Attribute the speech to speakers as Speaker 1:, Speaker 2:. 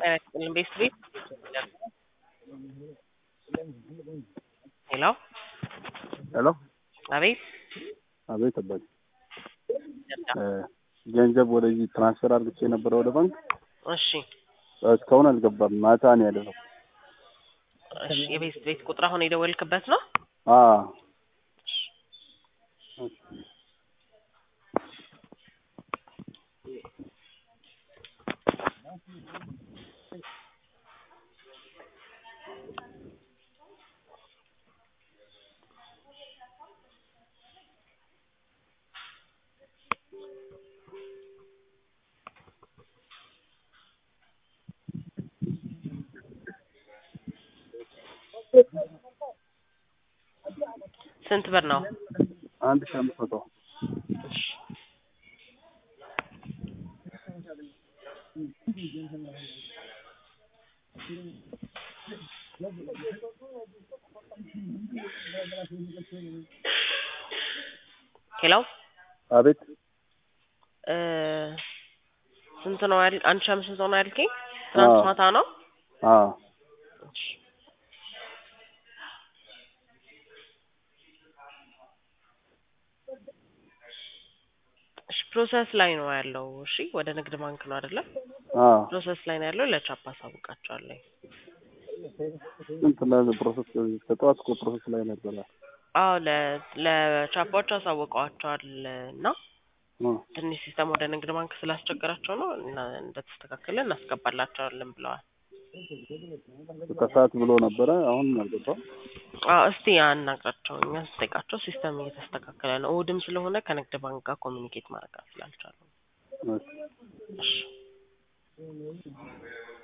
Speaker 1: ቤት ቤት ሄሎ
Speaker 2: ሄሎ
Speaker 1: አቤት
Speaker 2: አቤት አባቴ ገንዘብ ወደዚህ ትራንስፈር አድርግቼ የነበረ ወደ ባንክ
Speaker 1: እሺ
Speaker 2: እስካሁን አልገባም። ማታ ነው ያደረው።
Speaker 1: እሺ የቤት ቤት ቁጥር አሁን የደወልክበት ነው
Speaker 2: አዎ
Speaker 1: ስንት ብር ነው
Speaker 2: አንድ ሺህ አምስት መቶ
Speaker 1: ሄሎ
Speaker 2: አቤት
Speaker 1: እ ስንት ነው ያል አንድ ሺህ አምስት መቶ ነው ያልከኝ ትናንት
Speaker 2: አዎ።
Speaker 1: ማታ ነው
Speaker 2: አዎ
Speaker 1: እሺ እሺ ፕሮሰስ ላይ ነው ያለው እሺ ወደ ንግድ ባንክ ነው አይደለ
Speaker 2: አዎ
Speaker 1: ፕሮሰስ ላይ ነው ያለው ለቻፕ አሳውቃቸዋለሁ
Speaker 2: ስንት ላይ ፕሮሰስ ከጠዋት እኮ ፕሮሰስ ላይ ነበረ።
Speaker 1: አዎ ለ ለቻፓዎች አሳውቀዋቸዋል እና
Speaker 2: አ
Speaker 1: ትንሽ ሲስተም ወደ ንግድ ባንክ ስላስቸገራቸው ነው እና እንደተስተካከለ እናስገባላቸዋለን ብለዋል
Speaker 2: ከሰዓት ብሎ ነበረ። አሁን አልገባም።
Speaker 1: አዎ እስቲ አናግራቸው እኛ ስጠይቃቸው ሲስተም እየተስተካከለ ነው እሑድም ስለሆነ ከንግድ ባንክ ጋር ኮሚኒኬት ማድረግ ስላልቻሉ
Speaker 2: እሺ።
Speaker 1: እሺ